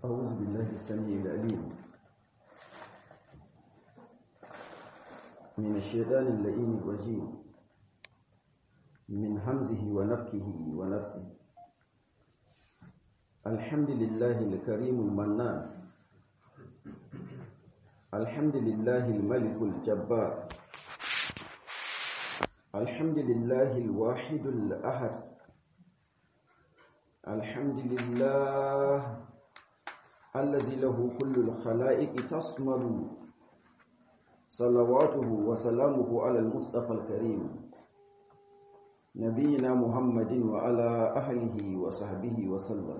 أعوذ بالله السميع العليم من الشيطان اللئيم الرجيم من همزه ونفكه ونفسه الحمد لله الكريم المنان الحمد لله الملك الجبار الحمد لله الواحد الأحد الحمد لله الذي له كل الخلائق تصمد صلواته وسلامه على المصطفى الكريم نبينا محمد وعلى أهله وصحبه وسلم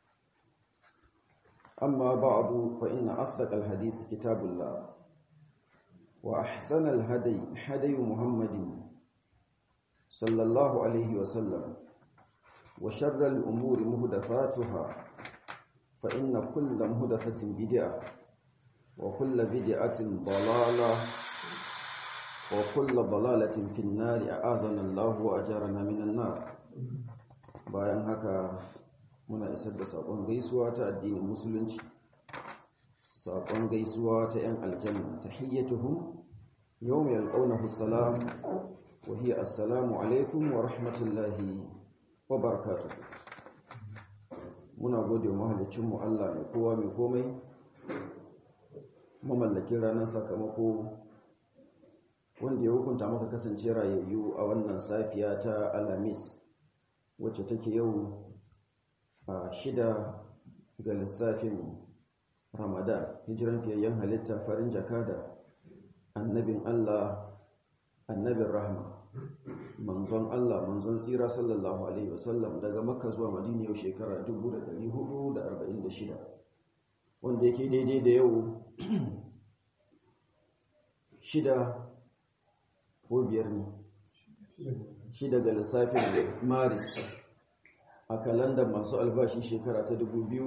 أما بعد فإن أصدق الحديث كتاب الله وأحسن الهدي هدي محمد صلى الله عليه وسلم وشر الأمور مهدفاتها فإن كل مهدفة بدعة وكل بدعة ضلالة وكل ضلالة في النار أعاذنا الله وأجارنا من النار bayan haka muna isar da saƙon gaisuwa ta addinin musulunci saƙon gaisuwa ta 'yan aljanna tahiyyatuhum yawma yalqawnahu salam wa hiya assalamu alaikum wa rahmatullahi wa barakatuh muna gode wa mahalicinmu Allah mai kowa mai komai mamallakin ranar sakamako wanda ya hukunta maka kasance rayayyu a wannan safiya ta alamis wacce take yau a shida ga lissafin ramadan hijiran fiyayyen halitta farin jaka da annabin Allah annabin rahma manzon Allah manzon tsira sallallahu alaihi wasallam daga makka zuwa madina yau shekara 1446 wanda yake daidai da yau shida ko biyar ne shida ga lissafin maris a kalandar masu albashi shekara ta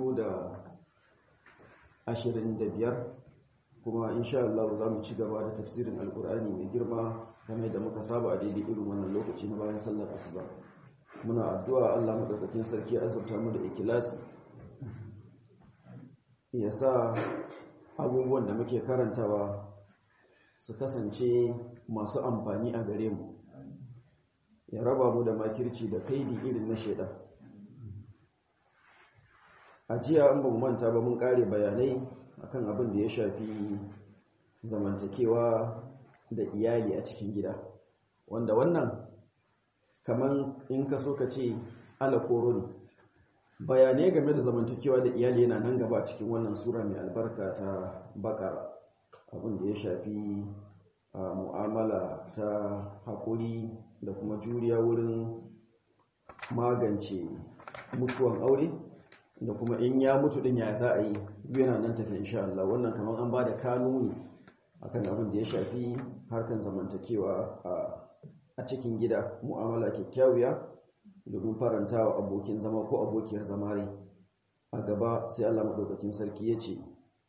2025 kuma insha Allah za mu ci gaba da tafsirin alkur'ani mai girma kamar da muka saba a daidai irin wannan lokaci na bayan sallar asuba muna addu'a Allah madaukakin sarki azurta mu da ikilasi ya sa abubuwan da muke karantawa su kasance masu amfani a gare mu ya raba mu da makirci da kaidi irin na shaidan a jiya an ba mu manta ba mun kare bayanai akan abin da ya shafi zamantakewa da iyali a cikin gida wanda wannan kaman in ka so ka ce ala koro ne bayanai game da zamantakewa da iyali yana nan gaba a cikin wannan sura mai albarka ta bakara abin da ya shafi mu'amala ta haƙuri da kuma juriya wurin magance mutuwan aure da kuma in ya mutu din ya za a yi yana nan tafi insha Allah wannan kamar an ba da kanuni akan abin da ya shafi harkan zamantakewa a cikin gida mu'amala kyakkyawiya domin farantawa abokin zama ko abokiyar zama rai a gaba sai Allah madaukakin sarki ya ce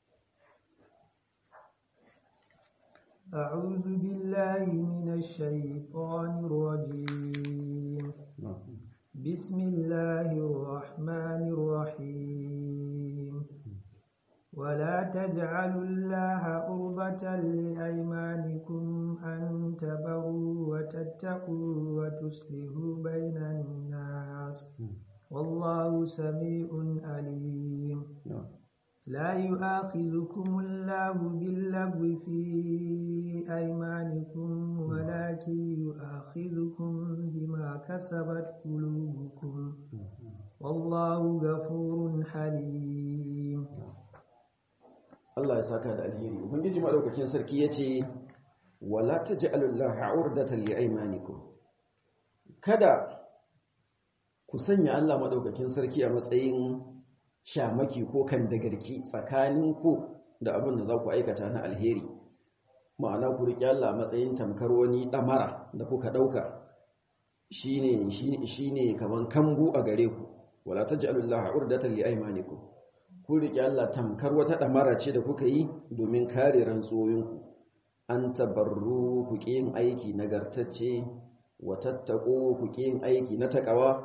أعوذ بالله من الشيطان الرجيم بسم الله الرحمن الرحيم ولا تجعلوا الله عرضة لأيمانكم أن تبروا وتتقوا وتصلحوا بين الناس والله سميع عليم لا يؤاخذكم الله باللغو في أيمانكم ولكن يؤاخذكم بما كسبت قلوبكم والله غفور حليم Allah ya saka da alheri ubangiji madaukakin sarki yace wala taj'alullaha 'urdatan liaymanikum kada ku sanya Allah madaukakin sarki a matsayin shamaki ko kan dagarki tsakanin ku da abin da za ku aikata na alheri ma'ana ku riƙe Allah a matsayin tamkar wani ɗamara da kuka ɗauka shine shine kaman kambu a gare ku wala taj'alullaha 'urdatan liaymanikum ku riƙe Allah tamkar wata ɗamara ce da kuka yi domin kare rantsoyinku an tabarru ku yin aiki nagartacce wa tattako ku yin aiki na takawa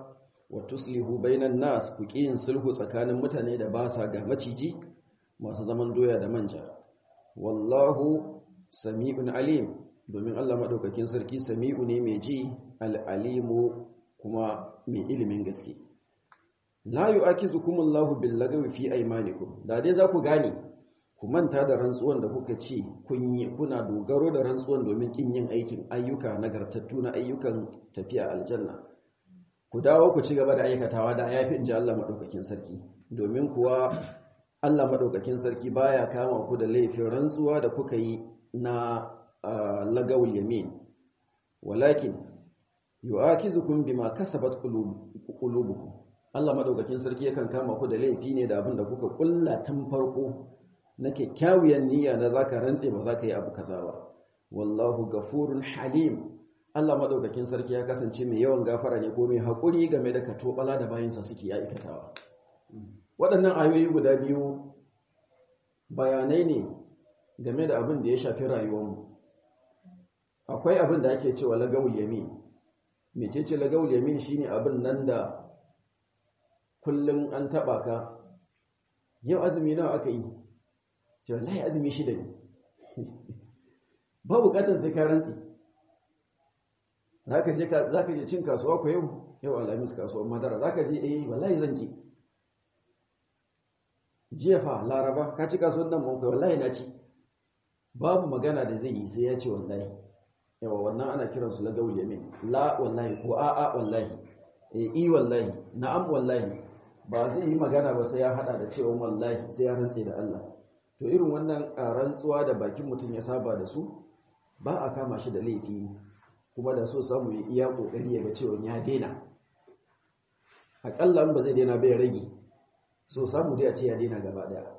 wa tuslihu bainan nas ku yin sulhu tsakanin mutane da ba sa ga maciji masu zaman doya da manja wallahu sami'un alim domin Allah madaukakin sarki sami'u ne mai ji al-alimu kuma mai ilimin gaske la yu'akizukumullahu billagawi fi aymanikum da dai za ku gane ku manta da rantsuwan da kuka ce kun yi kuna dogaro da rantsuwan domin kin yin aikin ayyuka nagartattu na ayyukan tafiya aljanna ku dawo ku ci gaba da aikatawa da yafi inji Allah madaukakin sarki domin kuwa Allah madaukakin sarki baya kama ku da laifin rantsuwa da kuka yi na lagawul yamin walakin yu'akizukum bima kasabat qulubukum Allah madaukakin sarki yakan kama ku da laifi ne da abin da kuka kulla tun farko na kyakkyawar niyya na zaka rantse ba zaka yi abu kaza ba wallahu gafurun halim Allah madaukakin sarki ya kasance mai yawan gafara ne ko mai hakuri game da katobala da bayinsa suke aikatawa waɗannan ayoyi guda biyu bayanai ne game da abin da ya shafi rayuwarmu akwai abin da ake cewa lagawul yamin mecece lagawul yamin shine abin nan da kullum an taba ka yau azumi nawa aka yi ce wallahi azumi shida ne ba bukatar sai ka rantsi zaka je zaka je cin kasuwa ko yau yau alhamis kasuwar madara zaka je eh wallahi zan je jiya fa laraba ka ci kasuwar nan mun kai wallahi na ci babu magana da zai yi sai ya ce wallahi yawa wannan ana kiransu lagawul yamin la wallahi ko a'a wallahi eh i wallahi na'am wallahi ba zai yi magana ba sai ya hada da cewa wallahi sai ya rantse da Allah to irin wannan rantsuwa da bakin mutum ya saba da su ba a kama shi da laifi kuma da so samu ya iya kokari ya ga cewa ya daina akalla in ba zai daina bai rage so samu dai a ce ya daina gaba daya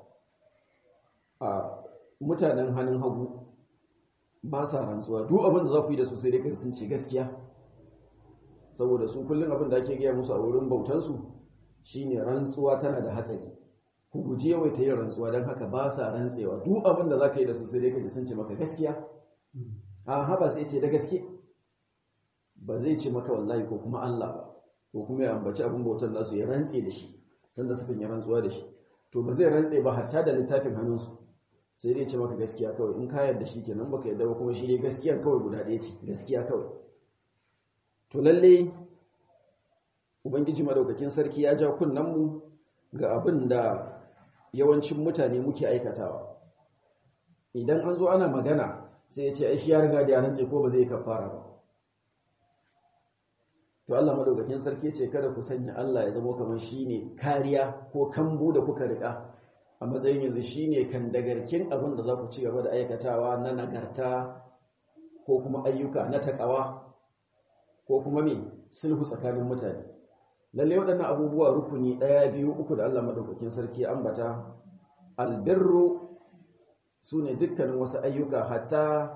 a mutanen hannun hagu ba sa rantsuwa duk abin da za ku yi da su sai dai kan sun ce gaskiya saboda su kullum abin da ake gaya musu a wurin bautansu shine rantsuwa tana da hatsari ku guji yawaita yin rantsuwa don haka ba sa rantsewa duk abin da za ka yi da su sai dai kaji sun ce maka gaskiya a haba sai ce da gaske ba zai ce maka wallahi ko kuma Allah ba ko kuma ya ambaci abin bautan nasu ya rantse da shi dan da sukan yi rantsuwa da shi to ba zai rantse ba hatta da littafin hannunsu sai dai ce maka gaskiya kawai in ka yarda shi kenan baka yarda ba kuma shi ne gaskiya kawai guda ɗaya ce gaskiya kawai to lalle ubangiji madaukakin sarki ya ja mu ga abin da yawancin mutane muke aikatawa idan an zo ana magana sai ya ce ai shi ya riga da ya rantse ko ba zai kafara ba to Allah madaukakin sarki ce kada ku sanya Allah ya zama kamar shine kariya ko kambu da kuka rika a matsayin yanzu shine kan dagarkin abin da za ku ci gaba da aikatawa na nagarta ko kuma ayyuka na takawa ko kuma me sulhu tsakanin mutane lalle waɗannan abubuwa rukuni ɗaya biyu uku da Allah madaukakin sarki ambata albirru sune dukkanin wasu ayyuka hatta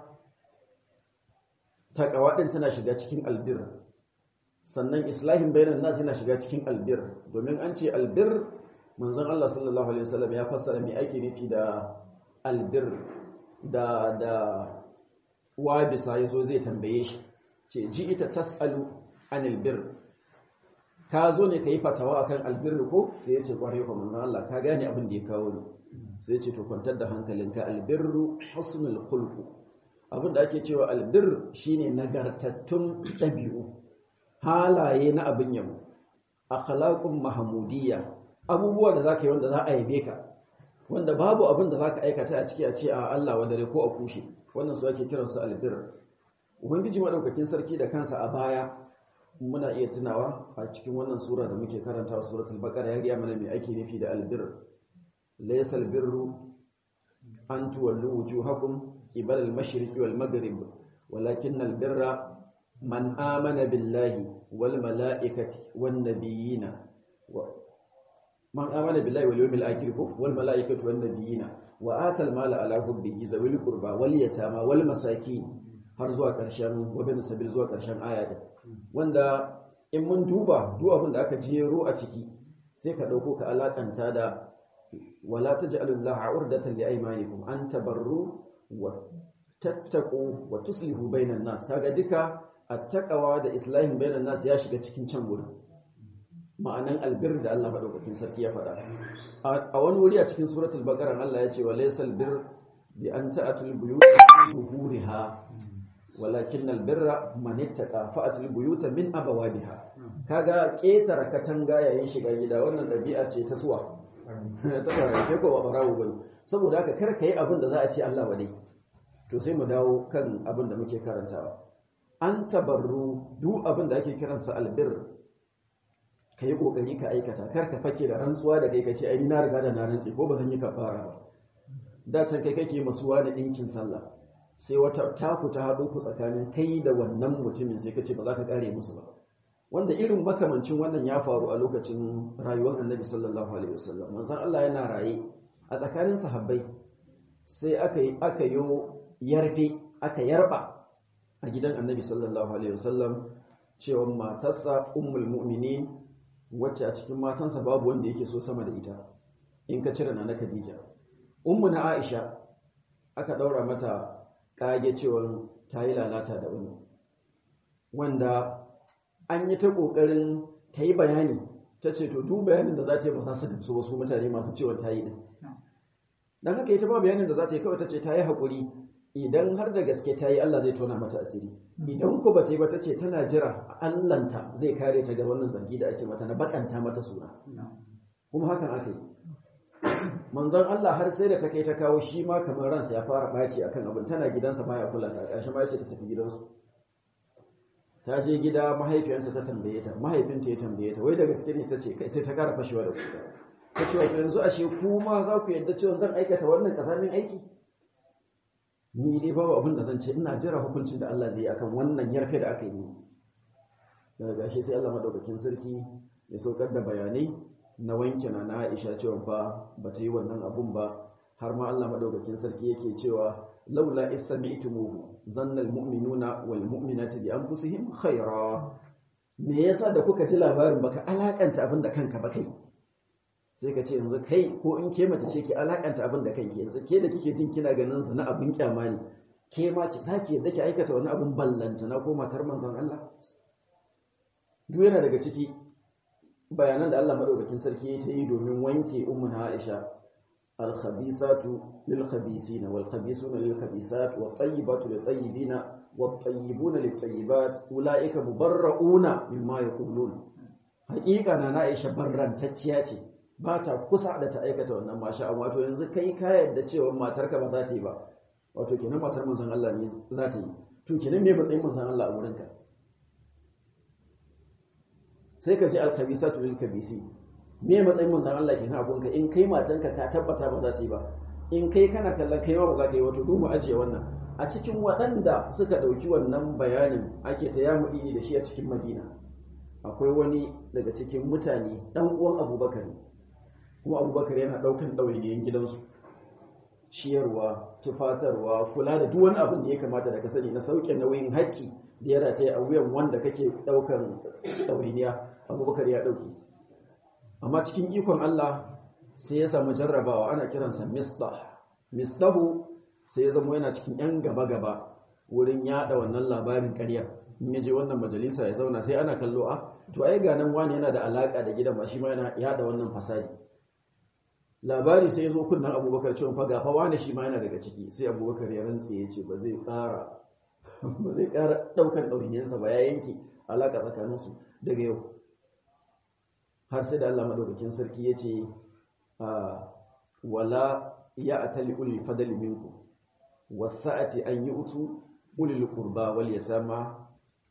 takawa din tana shiga cikin albir sannan islahin bainan nas yana shiga cikin albir domin an ce albir manzon Allah sallallahu alaihi wasallam ya fassara me ake nufi da albir da da wa bisa yazo zai tambaye shi ce ji ita tasalu anil bir ka zo ne kai fatawa akan albir ko sai ya ce kware ko manzon Allah ka gane abin da ya kawo ni sai ya ce to kwantar da hankalinka albirru husnul khulq abin da ake cewa albir shine nagartattun dabi'u halaye na abin yabo akhlaqun mahmudiyya abubuwa da zaka yi wanda za a yabe ka wanda babu abin da zaka aikata a ciki a ce a Allah wadare ko a kushe wannan su ake kiran su albir ubangiji madaukakin sarki da kansa a baya muna iya tunawa a cikin wannan sura da muke karantawa suratul baqara ya riya mana me ake nufi da albir laysal birru an tuwallu wujuhakum qibala al-mashriqi wal maghrib walakinnal birra man amana billahi wal mala'ikati wan nabiyina man amana billahi wal yawmil akhir wal mala'ikati wan nabiyina wa atal mala ala hubbihi zawil qurba wal yatama wal masakin har zuwa ƙarshen wabin sabil zuwa ƙarshen aya din wanda in mun duba duk abin da aka jero a ciki sai ka dauko ka alakanta da wala taj'alullaha urdatan li aymanikum an tabarru wa tattaqu wa tuslihu bainan nas kaga duka attaqawa da islahin bainan nas ya shiga cikin can gurin ma'anan albir da Allah madaukakin sarki ya faɗa a wani wuri a cikin suratul baqara Allah ya ce wa laysal bir bi an ta'atul buyut zuhuriha walakin albirra man ittaqa fa'atul buyuta min abawabiha kaga ketara katanga yayin shiga gida wannan dabi'a ce ta suwa ta fara ke ko barawo bane saboda haka kar kai abin da za a ce Allah wadai to sai mu dawo kan abin da muke karantawa an tabarru duk abin da ake kiransa albir kai kokari ka aikata kar ka fake da rantsuwa da kai kace ai na riga da na rantsi ko ba zan yi kafara ba da can kai kake masuwa da dinkin sallah sai wata taku ta haɗo ku tsakanin kai da wannan mutumin sai ka ce ba za ka ƙare musu ba wanda irin makamancin wannan ya faru a lokacin rayuwar annabi sallallahu alaihi wasallam manzon Allah yana raye a tsakanin sahabbai sai aka yi aka yo yarfe aka yarba a gidan annabi sallallahu alaihi wasallam cewa matarsa ummul mu'minin wacce a cikin matansa babu wanda yake so sama da ita in ka cire na Khadija ummu na Aisha aka daura mata kage cewa ta yi lalata da wani wanda an yi ta ƙoƙarin ta yi bayani ta ce to duk bayanin da za ta yi ba za su gamsu wasu mutane masu cewa ta yi ɗin don haka ita ba bayanin da za ta yi kawai ta ce ta yi haƙuri idan har da gaske ta yi Allah zai tona mata asiri idan ku ba ta yi ba ta ce tana jira Allahnta zai kare ta ga wannan zargi da ake mata na bakanta mata suna kuma hakan aka yi manzon Allah har sai da ta kai ta kawo shi ma kamar ransa ya fara ɓaci akan abin tana gidansa baya kula ta ƙarshe ma yace ta tafi gidansu ta je gida mahaifiyarta ta tambaye ta mahaifinta ya tambaye ta wai da gaske ne ta ce kai sai ta ƙara fashewa da kuka ta ce wato yanzu ashe ku ma za ku yarda cewa zan aikata wannan ƙasamin aiki ni dai babu abin da zan ce ina jira hukuncin da Allah zai yi akan wannan yarfe da aka yi daga gashi sai Allah madaukakin sarki ya saukar da bayanai na wanke na na Aisha cewa fa ba ta yi wannan abun ba har ma Allah madaukakin sarki yake cewa laula isami'tumuhu zanna almu'minuna wal mu'minati bi anfusihim khaira me yasa da kuka ji labarin baka alakanta abin da kanka ba kai sai ka ce yanzu kai ko in ke mace ce ki alakanta abin da kanki yanzu ke da kike jin kina ganin sa na abin kyama ne ke ma ki saki yadda ki aikata wani abin ballanta na ko matar manzon Allah duk yana daga ciki bayanan da Allah madaukakin sarki ya yi domin wanke ummu Aisha al-khabisatu lil-khabisina wal-khabisuna lil-khabisat wat-tayyibatu lit-tayyibina wat-tayyibuna lit-tayyibat ulaika mubarra'una mimma yaqulun haƙiƙa na Aisha barrantacciya ce ba ta kusa da ta aikata wannan masha Allah wato yanzu kai ka yadda cewa matarka ba za ta yi ba wato kenan matar manzon Allah ne za ta yi to kenan me matsayin manzon Allah a wurinka sai ka ce alkhabisatu lil khabisi me matsayin manzon Allah kenan abunka in kai matanka ka tabbata ba za ta yi ba in kai kana kallon kai ma ba za ka yi wato du mu ajiye wannan a cikin waɗanda suka ɗauki wannan bayanin ake ta yamudi da shi a cikin Madina akwai wani daga cikin mutane dan uwan Abubakar kuma Abubakar yana ɗaukan ɗawainiyan gidansu ciyarwa tufatarwa kula da duk wani abin da ya kamata da ka sani na sauke nauyin haƙƙi da ya rataye a wuyan wanda kake ɗaukan ɗawainiya abubakar ya ɗauki amma cikin ikon Allah sai ya samu jarrabawa ana kiransa misdah misdahu sai ya zama yana cikin yan gaba-gaba wurin yada wannan labarin ƙarya in ya je wannan majalisa ya zauna sai ana kallo a to ai ga nan wani yana da alaka da gidan ba shi ma yana yada wannan fasadi labari sai ya zo kunnan abubakar cewa fa gafa wani shi ma yana daga ciki sai abubakar ya rantse ya ce ba zai ƙara ba zai ƙara ɗaukan ɗauniyarsa ba ya yanke alaƙa tsakaninsu daga yau har sai da Allah madaukakin sarki ya ce wala ya atali ulil fadali minku wasa'ati an yi utu ulil qurba wal yatama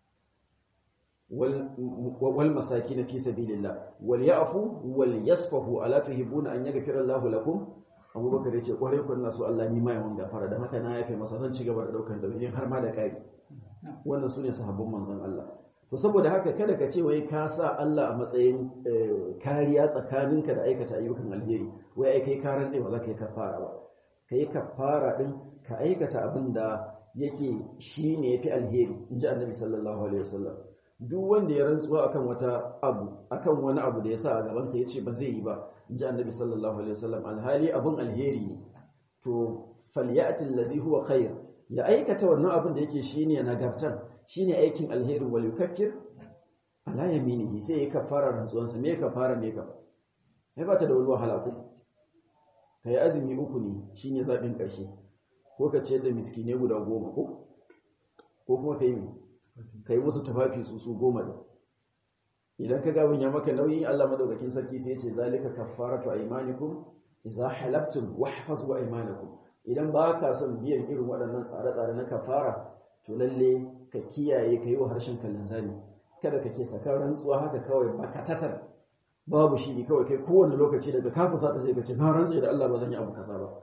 wal masakin fi sabilillah wal ya'fu wal yasfahu ala tuhibbuna an yaghfira Allahu lakum abubakar ya ce kwarai kun nasu Allah ni ma yawan gafara da haka na yafe masa zan ci gaba da daukar da har ma da kai wannan sune sahabban manzon Allah to saboda haka kada ka ce wai ka sa Allah a matsayin kariya tsakaninka da aikata ayyukan alheri wai ai kai ka rantse ba za ka yi kafara ba ka yi kafara din ka aikata abin da yake shine yafi alheri inji annabi sallallahu alaihi wasallam duk wanda ya rantsuwa akan wata abu akan wani abu da ya sa a gaban sa yace ba zai yi ba inji annabi sallallahu alaihi wasallam alhali abun alheri ne to falyati allazi huwa khair ya aikata wannan abin da yake shine nagartan shine aikin alherin wal yukaffir ala yaminihi sai ya kafara rantsuwansa me kafara me ka ai ba ta da wani wahala ko kai azumi uku ne shine zabin karshe ko ka ciyar da miskine guda goma ko ko kuma kai me kai musu tafafi su su goma da idan ka gabin ya maka nauyi Allah madaukakin sarki sai ya ce zalika kaffaratu aymanikum idza halaftum wahfazu aymanakum idan ba ka son biyan irin waɗannan tsare-tsare na kafara to lalle ka kiyaye ka yi wa harshen ka linzami kada ka ke saka rantsuwa haka kawai bakatatar babu shi kawai kai kowane lokaci daga ka kusa ta sai ka ce na rantsa da Allah ba zan yi abu kasa ba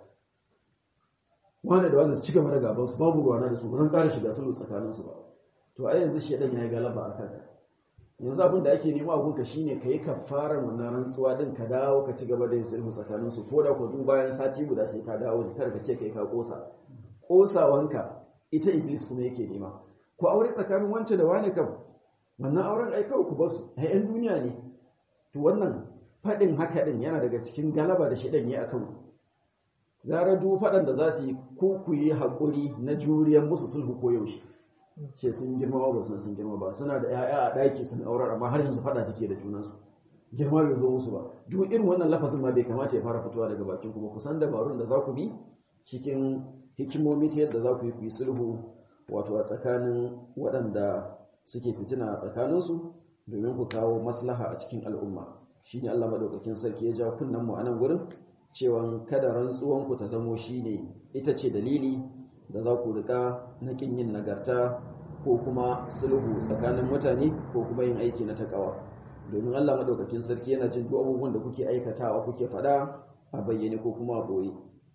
wanda da wanda su ci gaba da gaban su babu ruwana da su ba zan ƙara shiga sulhu tsakanin su ba to a yanzu shedan ya yi galaba a kanka yanzu abin da ake nema a gunka shine ka yi kafarar wannan rantsuwa din ka dawo ka ci gaba da yin sulhu tsakanin su ko da ko duk bayan sati guda sai ka dawo ne kada ka ce kai ka kosa kosawanka ita iblis kuma yake nema ku aure tsakanin wance da wani kam wannan auren ai kawai ku basu ai yan duniya ne to wannan fadin haka din yana daga cikin galaba da shedan yi akan ku gara duk fadan da za su yi ku ku yi hakuri na juriyar musu sulhu ko yaushe ce sun girma ba sun sun girma ba suna da 'ya'ya a ɗaki sun aurar amma har yanzu faɗa suke da junansu girma bai zo musu ba duk irin wannan lafazin ma bai kamata ya fara fitowa daga bakin ku ba kusan dabarun da za ku bi cikin hikimomi ta yadda za ku yi ku yi sulhu wato a tsakanin waɗanda suke fitina a tsakaninsu domin ku kawo maslaha a cikin al'umma shine Allah madaukakin sarki ya ja kunnen mu a nan gurin cewa kada rantsuwanku ta zamo shine ita ce dalili da za ku rika na kin yin nagarta ko kuma sulhu tsakanin mutane ko kuma yin aiki na takawa domin Allah madaukakin sarki yana jin duk abubuwan da kuke aikatawa kuke fada a bayyane ko kuma a boye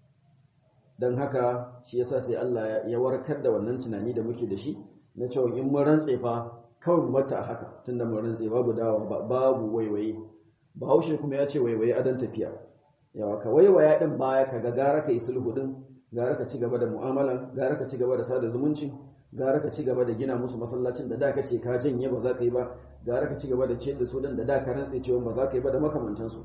don haka shi yasa sai Allah ya warkar da wannan tunani da muke da shi na cewa in mun rantse fa kawai mu mata haka tunda mun rantse babu dawa babu waiwaye bahaushe kuma ya ce waiwaye adan tafiya yawa ka waiwaya din baya ka ga gara ka yi sulhu din gara ka ci gaba da mu'amala gara ka ci gaba da sada zumunci gara ka ci gaba da gina musu masallacin da da ka ce ka janye ba za ka yi ba gara ka ci gaba da ciyar da su dan da da ka rantse cewa ba za ka yi ba da makamantansu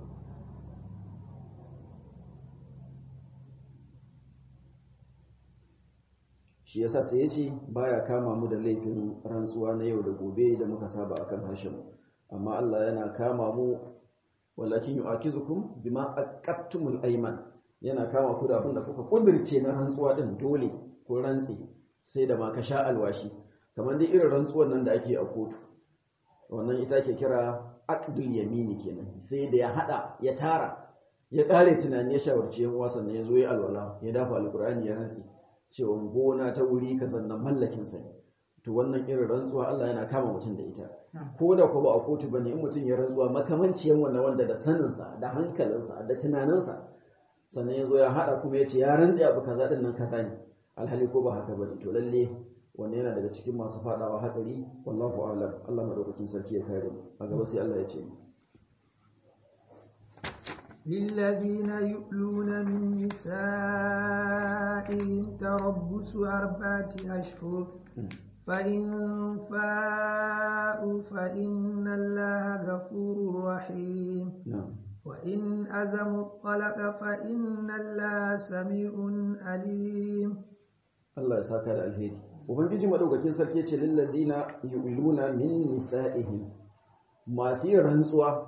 shi yasa sai ya ce baya kama mu da laifin rantsuwa na yau da gobe da muka saba akan harshen mu amma Allah yana kama mu walakin yu'akizukum bima aqattumul ayman yana kama ku da abin da kuka kudirce na rantsuwa din dole ko rantsi sai da ma ka sha alwashi kamar dai irin rantsuwan nan da ake a kotu wannan ita ke kira aqdul yamini kenan sai da ya hada ya tara ya kare tunani ya shawarci yan uwa sannan ya zo ya alwala ya dafa alqur'ani ya rantsi cewa gona ta wuri ka sannan mallakin sa to wannan irin rantsuwa Allah yana kama mutum da ita ko da ko ba a kotu bane in mutum ya rantsuwa makamanciyan wannan wanda da saninsa da hankalinsa da tunaninsa sannan ya zo ya haɗa kuma ya ce ya rantsi abu kaza ɗin nan kaza ne alhali ko ba haka bane to lalle wannan yana daga cikin masu faɗawa hatsari wallahu a'lam Allah madaukakin sarki ya kare mu a gaba sai Allah ya ce للذين يؤلون من نسائهم تربص أربعة أشهر فإن فاءوا فإن الله غفور رحيم na'am وإن أزموا الطلق فإن الله سميع عليم Allah ya saka da alheri ubangiji madaukakin sarki ya ce lillazina yu'luna min nisa'ihim masu yin rantsuwa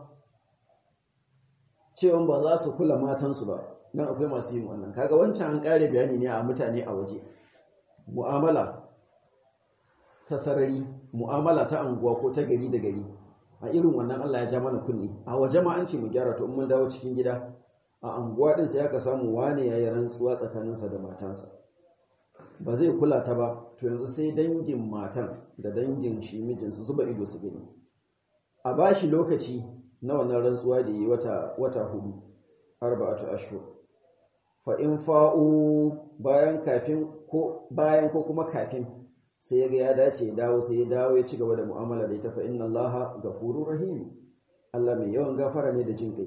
cewa ba za su kula matansu ba nan akwai masu yin wannan kaga wancan an kare bayani ne a mutane a waje mu'amala ta sarari mu'amala ta anguwa ko ta gari da gari a irin wannan Allah ya ja mana kunni a waje ma an ce mu gyara to in mun dawo cikin gida a anguwa din sai aka samu wane yayi rantsuwa tsakaninsa da matansa ba zai kula ta ba to yanzu sai dangin matan da dangin shi mijinsu zuba ido su gani a bashi lokaci na wannan rantsuwa da yi wata wata hudu arba'atu ashhur fa in fa'u bayan kafin ko bayan ko kuma kafin sai ya ga ya dace ya dawo sai ya dawo ya ci gaba da mu'amala da ita fa inna allaha ghafurur rahim Allah mai yawan gafara ne da jin kai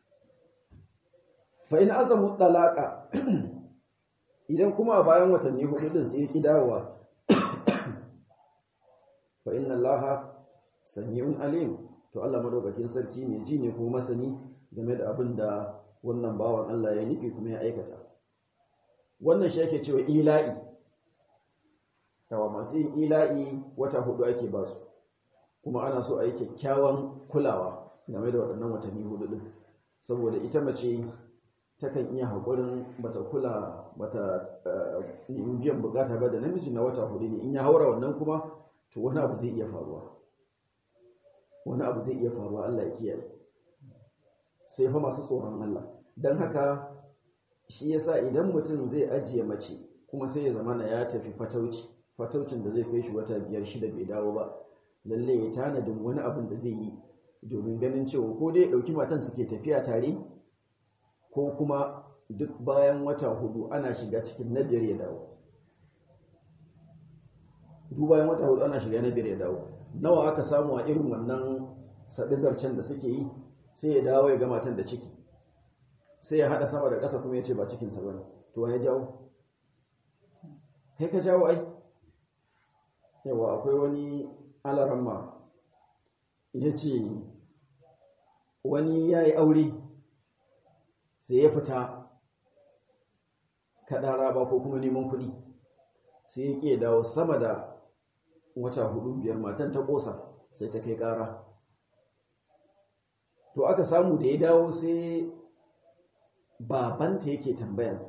fa in azamu talaqa idan kuma a bayan watanni hudu din sai ya ki dawowa fa inna allaha sami'un alim to Allah madaukakin sarki mai ji ne kuma masani game da abin da wannan bawan Allah ya nufi kuma ya aikata wannan shi yake cewa ila'i tawa masu yin ila'i wata hudu ake ba su kuma ana so a yi kyakkyawan kulawa game da waɗannan watanni hudu din saboda ita mace takan iya haƙurin bata kula bata nemi biyan bukata ba da namiji na wata hudu ne in ya haura wannan kuma to wani abu zai iya faruwa wani abu zai iya faruwa Allah ya kiyaye sai fa masu tsoron Allah don haka shi yasa idan mutum zai ajiye mace kuma sai ya zama na ya tafi fatauci fataucin da zai kai shi wata biyar shida bai dawo ba lalle ya tanadin wani abin da zai yi domin ganin cewa ko dai ɗauki matan suke tafiya tare ko kuma duk bayan wata hudu ana shiga cikin na biyar ya dawo duk bayan wata hudu ana shiga na biyar ya dawo nawa aka samu a irin wannan zarcen da suke yi sai ya dawo ya ga matan da ciki sai ya haɗa sama da ƙasa kuma ya ce ba cikinsa ba ne to ya jawo kai ka jawo ai yawa akwai wani alaramma ya ce wani ya yi aure sai ya fita kaɗara ba ko kuma neman kuɗi sai ya ƙe dawo sama da wata hudu biyar matan ta ƙosa sai ta kai ƙara to aka samu da ya dawo sai babanta yake tambayansa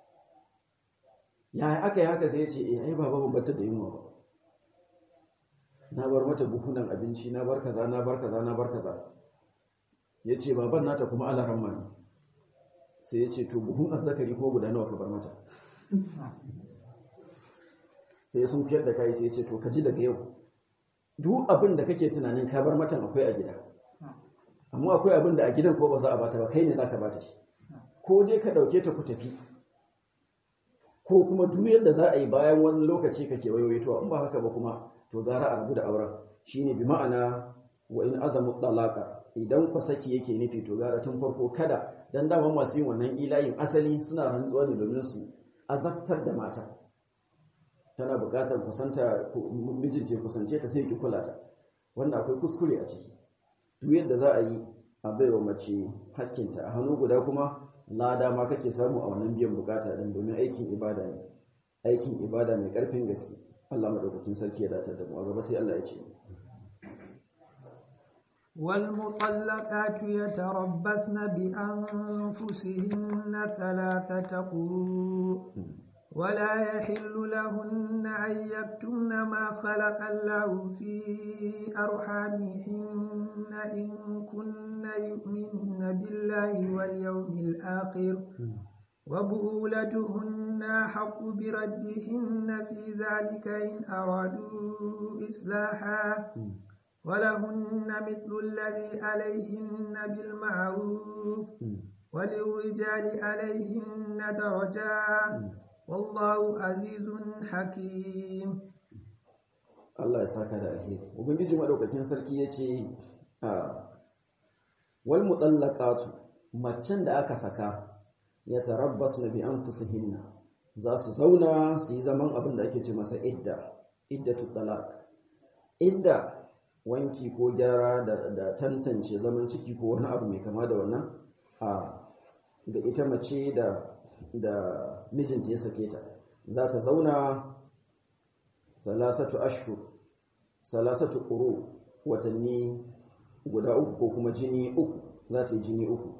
ya aka yi haka sai ya ce eh ai baba ban bata da yunwa ba na bar mata buhunan abinci na bar kaza na bar kaza na bar kaza ya ce baban nata kuma alaran ne sai ya ce to buhun azzakari ko guda nawa ka bar mata sai sun fiyar da kai sai ya ce to ka ji daga yau duk abin da kake tunanin ka bar matan akwai a gida amma akwai abin da a gidan ko ba za a bata ba kai ne za ka bata shi ko dai ka ɗauke ta ku tafi ko kuma duk yadda za a yi bayan wani lokaci ka kewayoyi to in ba haka ba kuma to gara a rabu da auren shine bi ma'ana wa in azamu talaqa idan ku saki yake nufi to gara tun farko kada dan dama masu yin wannan ilayin asali suna rantsuwa ne domin su azabtar da mata tana buƙatar kusanta mijin ce kusance ta sai ki kula ta wanda akwai kuskure a ciki duk yadda za a yi a baiwa mace hakkinta a hannu guda kuma lada ma kake samu a wannan biyan bukata din domin aikin ibada ne aikin ibada mai karfin gaske Allah madaukakin sarki ya datar da mu a gaba sai Allah ya ce والمطلقات يتربصن بأنفسهن ثلاثة قروء ولا يحل لهن أن يكتمن ما خلق الله في أرحامهن إن كن يؤمن بالله واليوم الآخر وبؤولتهن حق بردهن في ذلك إن أرادوا إصلاحا ولهن مثل الذي عليهن بالمعروف وللرجال عليهن درجات والله عزيز حكيم Allah ya saka da alheri ubangiji madaukakin sarki yace wal mutallaqatu macen da aka saka ya tarabbasna bi anfusihinna za su zauna su yi zaman abin da ake ce masa idda iddatu talaq idda wanki ko gyara da, da tantance zaman ciki ko wani abu mai kama da wannan a da ita mace da da mijinta ya sake ta za ta zauna salasatu ashhur salasatu quru watanni guda uku ko kuma jini uku za ta yi jini uku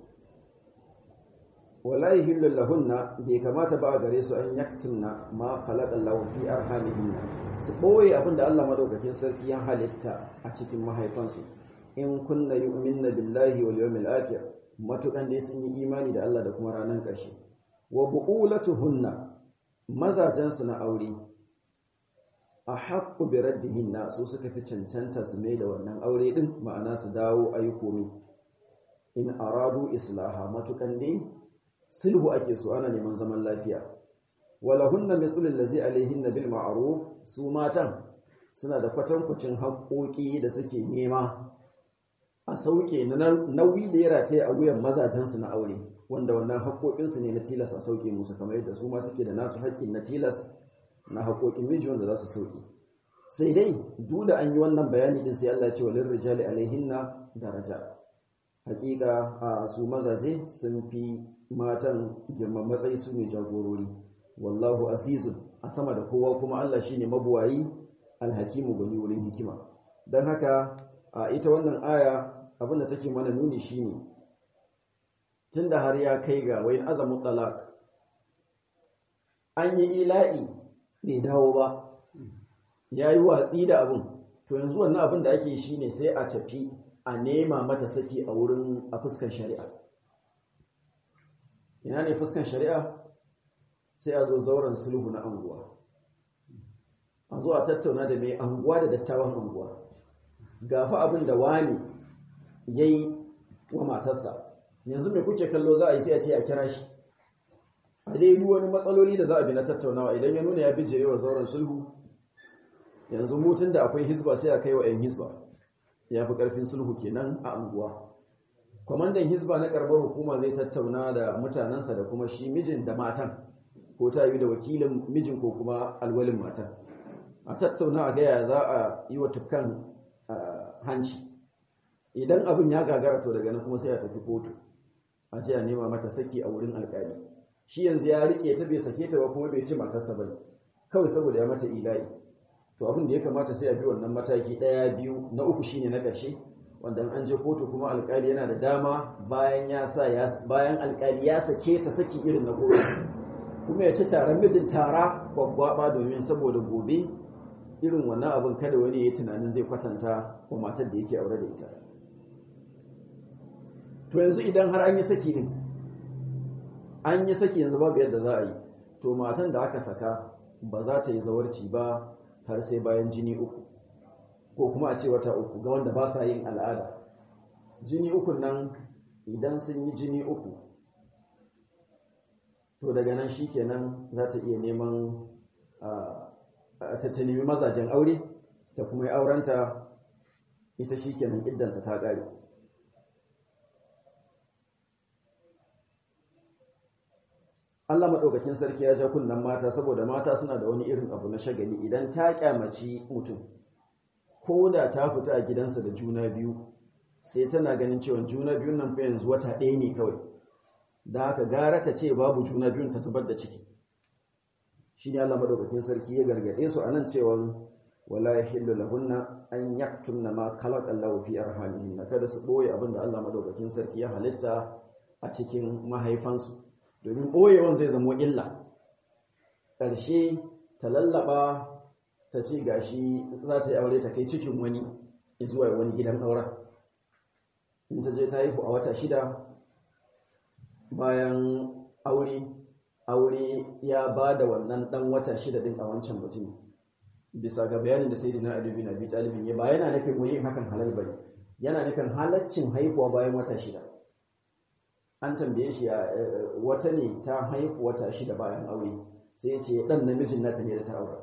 wala yahillu lahunna bai kamata ba gare su an yaktumna ma khalaqa Allahu fi arhamihinna su boye abinda Allah madaukakin sarki ya halitta a cikin mahaifansu in kunna yu'minna billahi wal yawmil akhir matukan dai sun yi imani da Allah da kuma ranar ƙarshe wa bu'ulatuhunna mazajensu na aure a haƙƙu bi raddihinna su suka fi cancanta su mai da wannan aure din ma'ana su dawo ayi komai in aradu islaha matukan dai sulhu ake so ana neman zaman lafiya walahunna mithlu allazi alaihinna bil ma'ruf su matan suna da kwatankwacin haƙoƙi da suke nema a sauke na nauyi da ya rataye a wuyan mazajensu na aure wanda wannan haƙoƙinsu ne na tilas a sauke musu kamar yadda su ma suke da nasu haƙƙin na tilas na haƙoƙin miji wanda za su sauke sai dai duk da an yi wannan bayani din sai Allah ya ce walin rijali alaihinna daraja hakika a su mazaje sun fi matan girman matsayi su ne jagorori wallahu azizun a sama da kowa kuma Allah shine mabuwayi alhakimu gwani wurin hikima don haka a ita wannan aya abinda take mana nuni shine tunda har ya kai ga wayin azamu talaq an yi ila'i bai dawo ba ya yi watsi da abin to yanzu wannan abin da ake shi ne sai a tafi a nema mata saki a wurin a fuskan shari'a ina ne fuskan shari'a sai a zo zauren sulhu na anguwa a zo a tattauna da mai anguwa da dattawan anguwa gafa abin da wani ya yi wa matarsa yanzu mai kuke kallo za a yi sai a ce a kira shi a dai wani matsaloli da za a bi na tattaunawa idan ya nuna ya bijire wa zauren sulhu yanzu mutun da akwai hizba sai a kai wa 'yan hizba ya fi ƙarfin sulhu kenan a anguwa kwamandan hizba na karbar hukuma zai tattauna da mutanensa da kuma shi mijin da matan ko ta yi da wakilin mijin ko kuma alwalin matan a tattauna a gaya za a yi wa tukkan hanci idan abin ya gagara to daga nan kuma sai a tafi kotu a ce a nema mata saki a wurin alkali shi yanzu ya rike ta bai sake ta ba kuma bai ci matarsa ba kawai saboda ya mata ila'i to abin da ya kamata sai a bi wannan mataki ɗaya biyu na uku shine na ƙarshe wanda an je kotu kuma alkali yana da dama bayan ya sa bayan alkali ya sake ta saki irin na kotu kuma ya ci taron mijin tara gwaggwaba domin saboda gobe irin wannan abin kada wani ya yi tunanin zai kwatanta wa matar da yake aure da ita to yanzu idan har an yi saki din an yi saki yanzu babu yadda za a yi to matan da aka saka ba za ta yi zawarci ba har sai bayan jini uku ko kuma a ce wata uku ga wanda ba sa yin al'ada jini uku nan idan sun yi jini uku to daga nan shi kenan za ta iya neman ta nemi mazajen aure ta kuma yi aurenta ita shi kenan iddanta ta ƙare Allah maɗaukakin sarki ya ja kunnen mata saboda mata suna da wani irin abu na shagali idan ta kyamaci mutum ko da ta fita a gidansa da juna biyu sai tana ganin cewa juna biyun nan fa yanzu wata ɗaya ne kawai da haka gara ta ce babu juna biyun ta zubar da ciki shi ne Allah maɗaukakin sarki ya gargaɗe su a nan cewa wala yahillu lahunna an yaktumna ma khalaqa Allahu fi arhamihinna kada su boye abin da Allah maɗaukakin sarki ya halitta a cikin mahaifansu domin ɓoyewan zai zamo illa ƙarshe ta lallaba ta ce gashi za ta yi aure ta kai cikin wani zuwa wani gidan auren in ta je ta haihu a wata shida bayan aure aure ya ba da wannan ɗan wata shida ɗin a wancan mutum bisa ga bayanin da sai dina alibi na bi talibin ya ba yana nufin yin hakan halal bane yana nufin halaccin haihuwa bayan wata shida an tambaye shi wata ne ta haifu wata shida bayan aure sai ya ce dan namijin nata ne da ta aure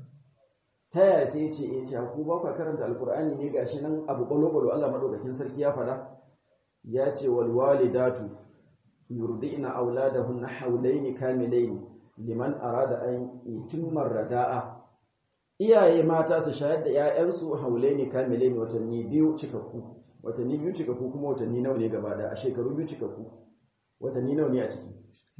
ta yaya sai ya ce ya ce ku ba ka karanta alkur'ani ne gashi nan abu balo-balo Allah madaukakin sarki ya fada ya ce wal walidatu yurdina auladahunna hawlayn kamilayn liman arada an yutimma rada'a iyaye mata su shayar da 'ya'yansu haulaini kamilayn watanni biyu cikakku watanni biyu cikakku kuma watanni nawa ne gaba da a shekaru biyu cikakku watanni nawa ne a ciki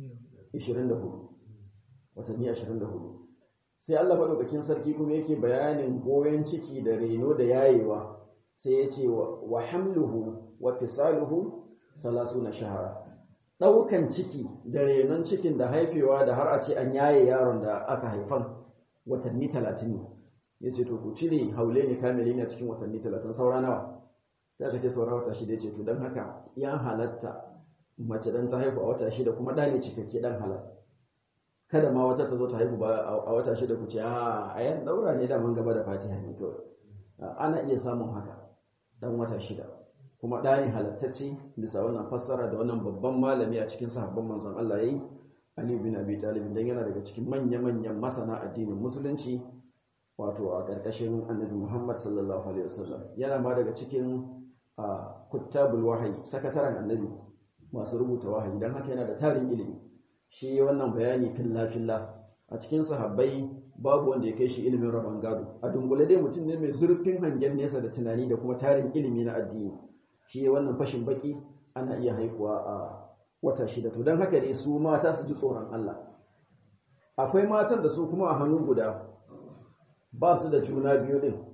24 watanni 24 sai Allah madaukakin sarki kuma yake bayanin goyon ciki da reno da yayewa sai ya ce wa hamluhu wa fisaluhu salasuna shahara daukan ciki da renon cikin da haifewa da har a ce an yaye yaron da aka haifan watanni 30 ne yace to ku cire haule ne kamili ne cikin watanni 30 saura nawa sai aka ce saura wata shida ce to don haka ya halatta mace dan ta haihu a wata shida kuma ɗa ne cikakke ɗan halal kada ma wata ta zo ta haihu ba a wata shida ku ce a a yan daura ne daman gaba da fatiha ne kawai ana iya samun haka dan wata shida kuma ɗa ne halattacce bisa wannan fassara da wannan babban malami a cikin sahabban manzon Allah yayi Ali bin Abi Talib dan yana daga cikin manya-manyan masana addinin musulunci wato a ƙarƙashin Annabi Muhammad sallallahu alaihi wasallam yana ma daga cikin kuttabul wahayi sakataren Annabi masu rubuta wahayi dan haka yana da tarin ilimi shi wannan bayani filla-filla a cikin sahabbai babu wanda ya kai shi ilimin rabon gado a dungule dai mutum ne mai zurfin hangen nesa da tunani da kuma tarin ilimi na addini shi wannan fashin baki ana iya haihuwa a wata shida to don haka ne su mata su ji tsoron Allah akwai matan da su kuma a hannu guda ba su da juna biyu din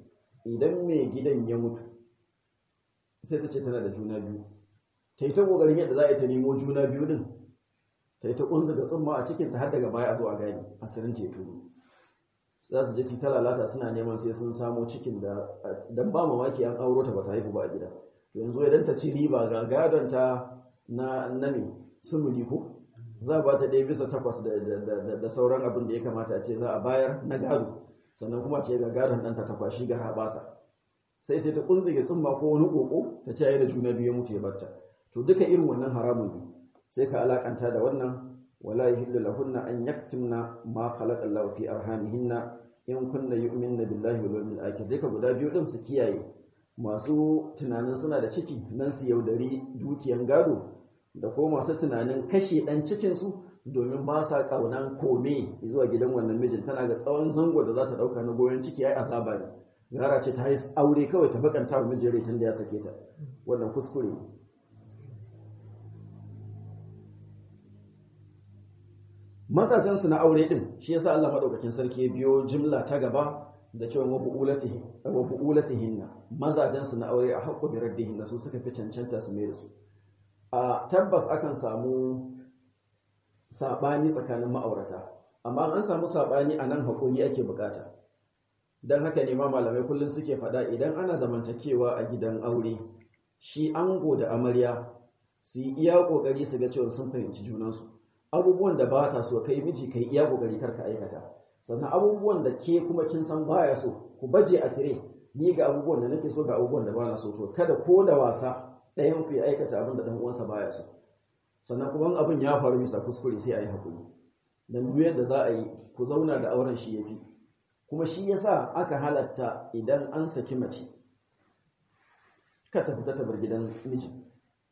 idan mai gidan ya mutu sai ta ce tana da juna biyu ta yi ta ƙoƙarin yadda za a yi ta nemo juna biyu din ta yi ta ƙunzu da tsumma a cikin ta har daga baya a zo a gani asirin ce turu za su je su ta lalata suna neman sai sun samo cikin da dan ba mamaki an auro ta ba ta haihu ba a gida yanzu idan ta ci riba ga gadon ta na nami sumuli ko za a ba ta ɗaya bisa takwas da sauran abin da ya kamata a ce za a bayar na gado sannan kuma ce ga gadon ɗanta ta kwashi ga habasa sai ta ta kunzige tsumma ko wani koko ta ce da juna biyu mutu ya barta to duka irin wannan haramun ne sai ka alakanta da wannan wala yahillu lahunna an yaktumna ma khalaqa Allahu fi arhamihinna in kunna yu'minna billahi wal yawmil akhir duka guda biyu din su kiyaye masu tunanin suna da ciki nan su yaudari dukiyan gado da ko masu tunanin kashe dan cikin su domin ba sa kaunan kome zuwa gidan wannan mijin tana ga tsawon zango da za ta dauka na goyon ciki ai azaba ne gara ce ta yi aure kawai ta bakanta wa mijin tun da ya sake ta wannan kuskure ne mazajen su na aure din shi yasa Allah madaukakin sarki ya biyo jimla ta gaba da cewa wa bu'ulatihi wa bu'ulatihinna mazajen su na aure a haqqu bi raddihinna su suka fi cancanta su mai da su a tabbas akan samu sabani tsakanin ma'aurata amma an samu sabani a nan haƙuri ake bukata don haka ne ma malamai kullum suke faɗa idan ana zamantakewa a gidan aure shi ango da amarya su yi iya ƙoƙari su ga cewa sun fahimci junansu abubuwan da ba ta so kai miji kai iya ƙoƙari karka aikata sannan abubuwan da ke kuma kin san baya so ku baje a tire ni ga abubuwan da nake so ga abubuwan da ba na so to kada ko da wasa ɗayan ku ya aikata abin da ɗan uwansa baya so sannan kuma abin ya faru bisa kuskure sai a yi haƙuri dan duk yadda za a yi ku zauna da auren shi yafi kuma shi yasa aka halatta idan an saki mace ka ta fita ta bar gidan mijin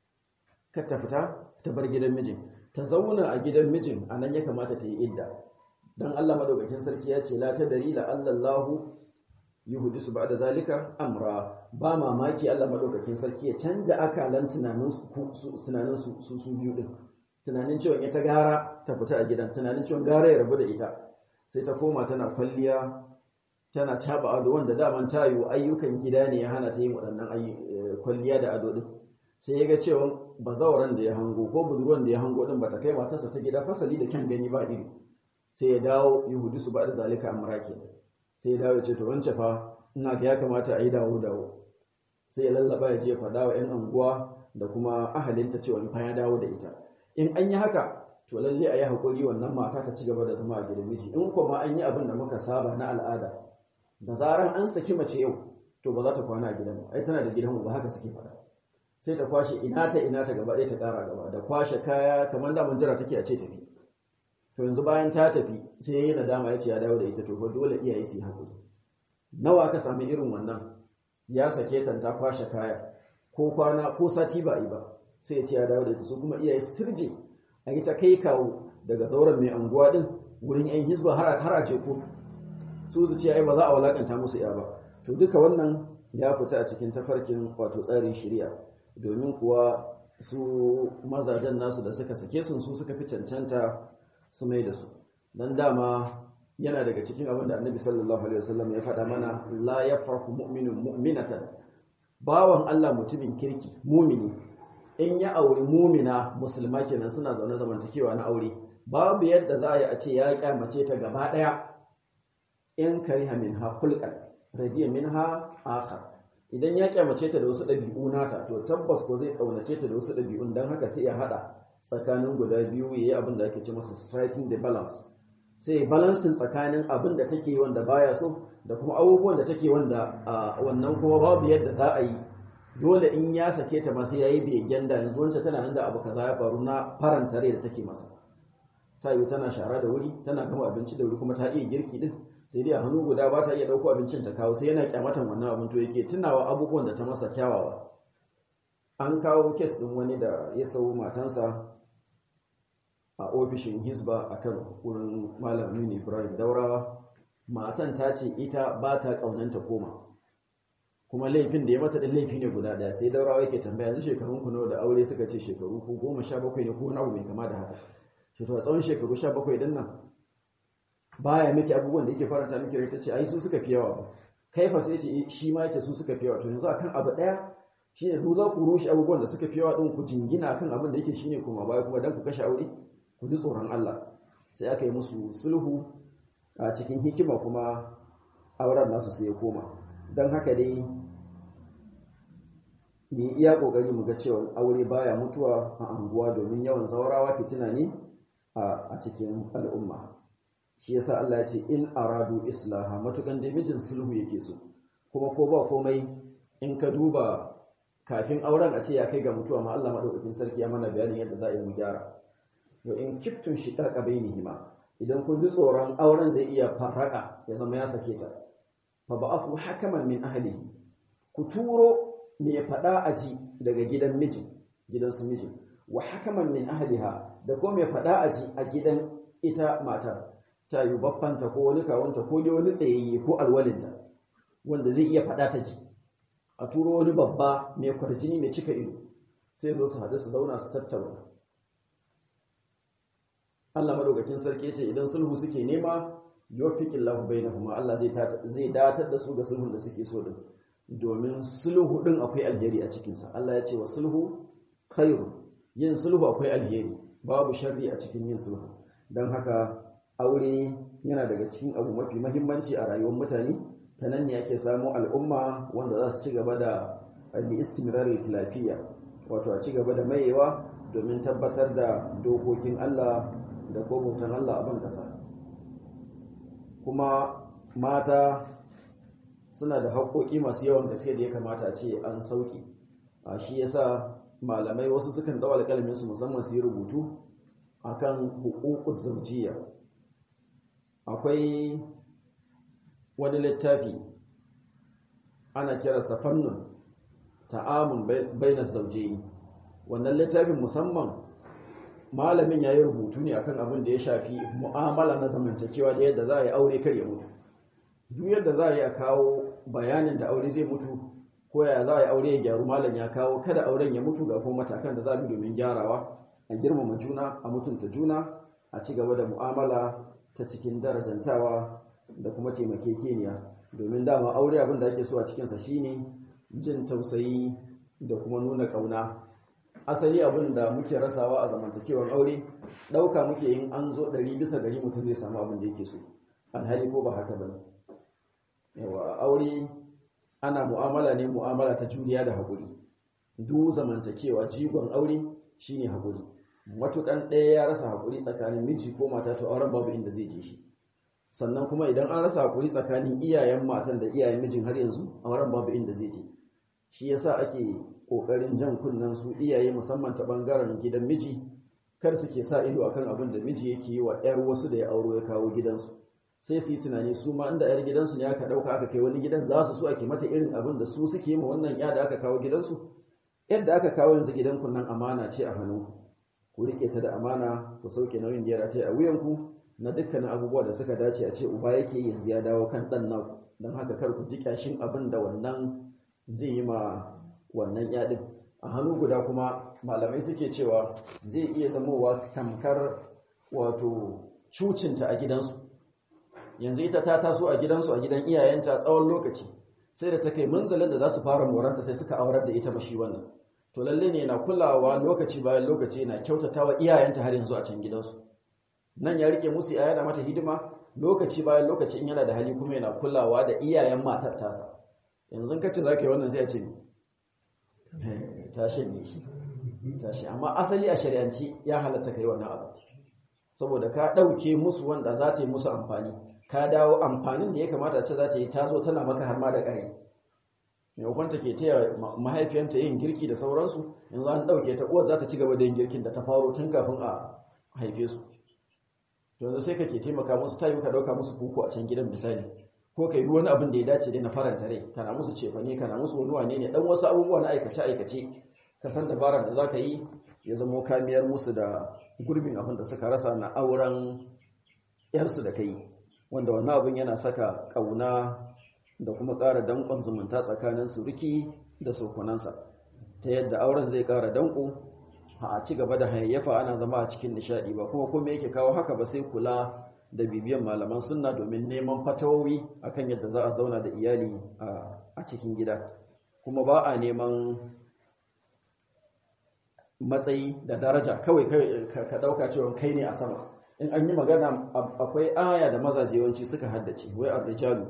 ka ta fita ta bar gidan mijin ta zauna a gidan mijin a nan ya kamata ta yi idda don Allah madaukakin sarki ya ce la ta dari la Allahu yuhdisu ba'da zalika amra ba mamaki Allah madaukakin sarki ya canja akalan tunanin su tunanin su su biyu din tunanin cewa ita gara ta fita a gidan tunanin cewa gara ya rabu da ita sai ta koma tana kwalliya tana caba ado wanda daman ta yi ayyukan gida ne ya hana ta yin waɗannan kwalliya da ado din sai ya ga cewa bazawaran da ya hango ko budurwan da ya hango din bata kai matarsa ta gida fasali da kyan gani ba iri sai ya dawo yahudu su ba da zalika amra ke sai ya dawo ya ce to wance fa ina ga ya kamata a yi dawo dawo sai ya lallaba ya je ya faɗa wa 'yan anguwa da kuma ahalinta cewa fa ya dawo da ita in an yi haka to lalle a yi haƙuri wannan mata ta ci gaba da zama a gidan miji in kuma an yi abin da muka saba na al'ada da zaran an saki mace yau to ba za ta kwana a gidan ba ai tana da gidan ba haka suke faɗa sai ta kwashe ina ta ina ta gaba ɗaya ta ƙara gaba da kwashe kaya kamar da jira take a ce tafi to yanzu bayan ta tafi sai yayi nadama ya ce ya dawo da ita to fa dole iyaye su yi haƙuri nawa ka sami irin wannan ya sake ta ta kwashe kaya ko kwana ko sati ba yi ba sai ya ce ya dawo da ita su kuma iyaye su turje a yi ta kai kawo daga sauran mai anguwa din wurin yan hizba har a ce kotu su su ce ai ba za a walakanta musu ya ba to duka wannan ya fita a cikin tafarkin wato tsarin shari'a domin kuwa su mazajen nasu da suka sake sun su suka fi cancanta su mai da su dan dama yana daga cikin abin da annabi sallallahu alaihi wasallam ya faɗa mana la yafrahu mu'minun mu'minatan bawan Allah mutumin kirki mumini in ya auri mumina musulma kenan suna zaune zamantakewa na aure babu yadda za a yi a ce ya kyamace ta gaba daya in kariha minha khulqan radiya minha akhar idan ya kyamace ta da wasu dabi'u nata to tabbas ko zai kaunace ta da wasu dabi'un dan haka sai ya hada tsakanin guda biyu yayi abin da ake ce masa striking the balance sai balancing tsakanin abin da take wanda baya so da kuma abubuwan da take wanda wannan kuma babu yadda za a yi dole in ya sake ta masu yayi begen da yanzu wancan tana nan da abu kaza ya faru na faranta rai da take masa ta yi tana shara da wuri tana gama abinci da wuri kuma ta iya girki din sai dai a hannu guda ba ta iya ɗauko abincin ta kawo sai yana kyamatan wannan abin to yake tunawa abubuwan da ta masa kyawawa an kawo kes ɗin wani da ya sau matansa a ofishin hisba a kan wurin malam nuni ibrahim daurawa matan ta ce ita ba ta ƙaunanta koma kuma laifin da ya mata ɗin laifi ne guda ɗaya sai daurawa yake tambaya yanzu shekarun ku nawa da aure suka ce shekaru ko goma sha bakwai ne ko wani abu mai kama da haka shi to a tsawon shekaru sha bakwai ɗin nan baya miki abubuwan da yake faranta miki rai ta ce ai su suka fi yawa ba kaifa sai ce shi ma yace su suka fi yawa to yanzu akan abu daya shine ku za ku rushe abubuwan da suka fi yawa din ku jingina akan abin da yake shine kuma baya kuma dan ku kashe aure ku ji tsoron Allah sai aka yi musu sulhu a cikin hikima kuma auren nasu sai ya koma don haka dai mu iya kokari mu ga cewa aure baya mutuwa a anguwa domin yawan zaurawa fitina ne a cikin al'umma shi yasa Allah ya ce in aradu islaha matukan da mijin sulhu yake so kuma ko ba komai in ka duba kafin auren a ce ya kai ga mutuwa ma Allah madaukakin sarki ya mana bayanin yadda za a yi mu gyara wa in kiftun shiqaqa bainihima idan kun ji tsoron auren zai iya farraka ya zama ya sake ta fa ba'athu hakaman min ahlihi ku turo mai fada aji daga gidan miji gidan su miji wa hakaman min ahliha da ko mai fada aji a gidan ita matar ta yi baffanta ko wani kawunta ko dai wani tsayayye ko alwalinta wanda zai iya fada ta ji a turo wani babba mai kwarjini mai cika ido sai zo su haɗu su zauna su tattauna Allah madaukakin sarki yace idan sulhu suke nema yuwaffiqillahu bainahuma Allah zai zai datar da su ga sulhun da suke so din domin sulhu din akwai alheri a cikin sa Allah ya ce wa sulhu khairu yin sulhu akwai alheri babu sharri a cikin yin sulhu dan haka aure yana daga cikin abu mafi muhimmanci a rayuwar mutane ta nan ne ake samu al'umma wanda za su ci gaba da al-istimrari lafiya wato a ci gaba da mayewa domin tabbatar da dokokin Allah da kobutan Allah a ban ƙasa kuma mata suna da haƙoƙi masu yawan gaske da ya kamata a ce an sauƙi a shi yasa malamai wasu sukan ɗau alƙalamin su musamman su yi rubutu akan huququz zawjiyya akwai wani littafi ana kiransa fannun ta'amun bainaz zawjayn wannan littafin musamman malamin ya yi rubutu ne akan abin da ya shafi mu'amala na zamantakewa da yadda za a yi aure kar ya mutu duk yadda za a yi a kawo bayanin da aure zai mutu ko ya za a yi aure ya gyaru malam ya kawo kada auren ya mutu ga kuma matakan da za a bi domin gyarawa a girmama juna a mutunta juna a ci gaba da mu'amala ta cikin darajantawa da kuma taimakekeniya domin dama aure abin da ake so a cikinsa shine jin tausayi da kuma nuna ƙauna asali abin da muke rasawa a zamantakewar aure ɗauka muke yin an zo ɗari bisa ɗari mutum zai samu abin da yake so alhali ko ba haka ba yawa aure ana mu'amala ne mu'amala ta juriya da haƙuri duk zamantakewa jigon aure shine haƙuri matukan ɗaya ya rasa haƙuri tsakanin miji ko mata to auren babu inda zai je shi sannan kuma idan an rasa haƙuri tsakanin iyayen matan da iyayen mijin har yanzu auren babu inda zai je shi yasa ake kokarin jan kunnen su iyaye musamman ta bangaren gidan miji kar suke sa ido akan abin da miji yake yi wa ƴar wasu da ya auro ya kawo gidansu sai su yi tunani su ma inda ƴar gidansu ne aka ɗauka aka kai wani gidan za su so ake mata irin abin da su suke ma wannan ƴa da aka kawo gidansu yadda aka kawo yanzu gidan ku nan amana ce a hannunku ku rike ta da amana ku sauke nauyin da ya rataye a wuyanku na dukkanin abubuwa da suka dace a ce uba yake yanzu ya dawo kan ɗan naku don haka kar ku ji kyashin abin da wannan zai yi ma wannan yaɗin a hannu guda kuma malamai suke cewa zai iya zamowa tamkar wato cucinta a gidansu yanzu ita ta taso a gidansu a gidan iyayenta tsawon lokaci sai da ta kai munzalin da za su fara moranta sai suka aurar da ita mashi wannan to lalle ne na kulawa lokaci bayan lokaci na kyautatawa iyayenta har yanzu a can gidansu nan ya rike musu yaya da mata hidima lokaci bayan lokaci in yana da hali kuma yana kulawa da iyayen matar tasa yanzu kace za ka yi wannan sai a ce tashi ne shi tashi amma asali a shari'anci ya halatta kai wannan abu saboda ka ɗauke musu wanda za ta yi musu amfani ka dawo amfanin da ya kamata ce za ta yi ta zo tana maka har ma da ƙari maimakon ta ke taya mahaifiyanta yin girki da sauransu yanzu an ɗauke ta uwar za ta ci gaba da yin girkin da ta faro tun kafin a haife su yanzu sai ka ke taimaka musu ta yi ka ɗauka musu kuku a can gidan misali ko kai wani abin da ya dace dai na faranta rai kana musu cefane kana musu wani wane ne dan wasu abubuwa na aikace aikace ka san dabarar da zaka yi ya zama kamiyar musu da gurbin abin da suka rasa na auren yarsu da kai wanda wannan abin yana saka kauna da kuma ƙara danƙon zumunta tsakanin suruki da sokunansa ta yadda auren zai ƙara danƙo a ci gaba da hayayyafa ana zama a cikin nishaɗi ba kuma kuma yake kawo haka ba sai kula da bibiyan malaman sunna domin neman fatawowi akan yadda za a zauna da iyali a cikin gida kuma ba a neman matsayi da daraja kawai ka dauka cewa kai ne a sama in an yi magana akwai aya da mazaje yawanci suka haddace wai ar-rijalu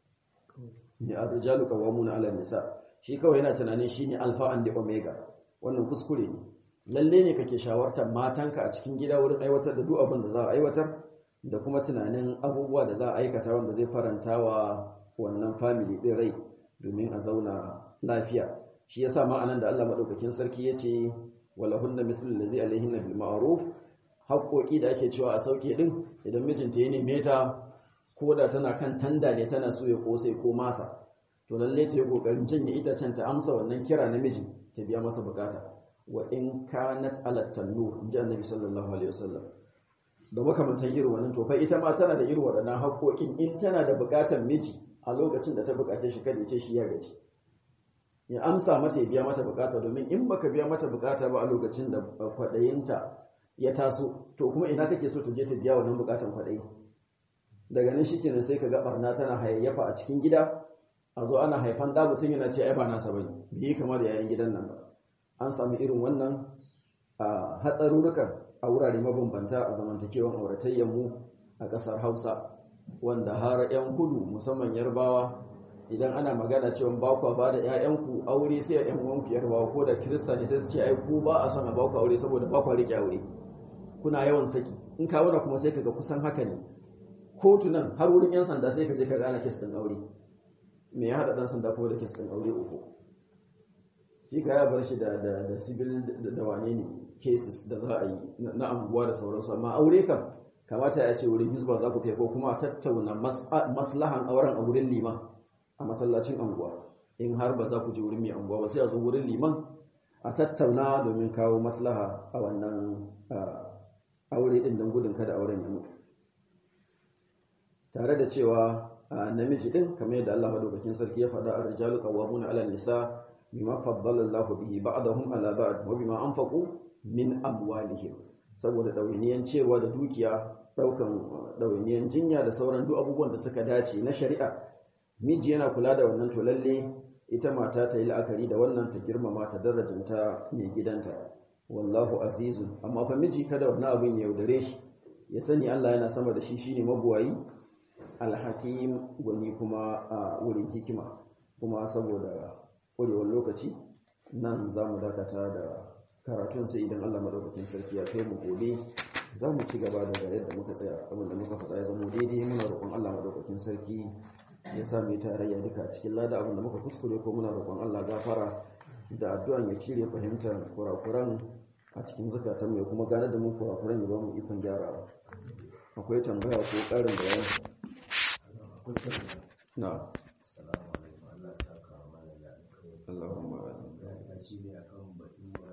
ne ar-rijalu qawwamuna 'ala nisa shi kawai yana tunanin shine alfa and omega wannan kuskure ne lalle ne kake shawartar matanka a cikin gida wurin aiwatar da duk abin da za a aiwatar da kuma tunanin abubuwa da za a aikata wanda zai faranta wa wannan family din rai domin a zauna lafiya shi yasa ma anan da Allah madaukakin sarki yace walahunna mithlu allazi alaihinna bil ma'ruf haƙoƙi da ake cewa a sauke din idan mijinta ya neme ta ko da tana kan tanda ne tana so ya kosai ko masa to lalle ta yi kokarin janye itacen ta amsa wannan kira na miji ta biya masa bukata wa in kanat ala tannu inji annabi sallallahu alaihi wasallam da makamantan irin wannan to fa ita ma tana da irin waɗannan haƙoƙin in tana da bukatar miji a lokacin da ta bukace shi kada ya ce shi ya gaji ya amsa mata ya biya mata bukata domin in baka biya mata bukata ba a lokacin da kwaɗayinta ya taso to kuma ina kake so ta je ta biya wannan bukatan kwaɗayi daga nan shikenan sai ka ga barna tana hayayyafa a cikin gida a zo ana haifan da mutum yana ce ai ba nasa bane bai kama da yayin gidan nan ba an samu irin wannan a hatsarurrukan a wurare mabambanta a zamantakewan auratayyar mu a ƙasar Hausa wanda har 'yan kudu musamman yarbawa idan ana magana cewa ba ku ba da ƴaƴanku aure sai a ƴan uwanku yarbawa ko da kirista ne sai su ce ai ku ba a son a ba ku aure saboda ba ku rike aure kuna yawan saki in ka wuna kuma sai kaga kusan haka ne kotunan har wurin yan sanda sai ka je ka gane kes din aure me ya hada dan sanda kuma da kes din aure uku shi ka ya bar shi da da da civil da wane ne cases da za a yi na anguwa da sauransu amma aure kam kamata ya ce wurin hizba za ku kai ko kuma tattauna maslahan auren a wurin liman a masallacin anguwa in har ba za ku je wurin mai anguwa ba sai a zo wurin liman a tattauna domin kawo maslaha a wannan aure din don gudun kada auren ya mutu tare da cewa namiji din kamar yadda Allah madaukakin sarki ya faɗa ar-rijalu qawwamuna 'ala an-nisa bima faddala Allahu bihi ba'dahum 'ala ba'd wa bima anfaqu min amwalihim saboda ɗawainiyan cewa da dukiya ɗaukan ɗawainiyan jinya da sauran duk abubuwan da suka dace na shari'a miji yana kula da wannan to lalle ita mata ta yi la'akari da wannan ta girmama ta darajanta mai gidanta wallahu azizun amma fa miji kada wannan abin ya yaudare shi ya sani Allah yana sama da shi shine mabuwayi alhakim gwani kuma a wurin hikima kuma saboda ƙwarewar lokaci nan za mu dakata da karatun sai idan Allah madaukakin sarki ya kai mu gobe za mu ci gaba da yadda muka tsaya abinda muka faɗa ya zama daidai muna roƙon Allah madaukakin sarki ya sa mu tarayya duka a cikin lada abinda muka kuskure ko muna roƙon Allah gafara da addu'an ya cire fahimtar kurakuran a cikin zakatan mai kuma gane da mu kurakuran ya ba mu ikon gyarawa akwai tambaya ko ƙarin bayani na Allahumma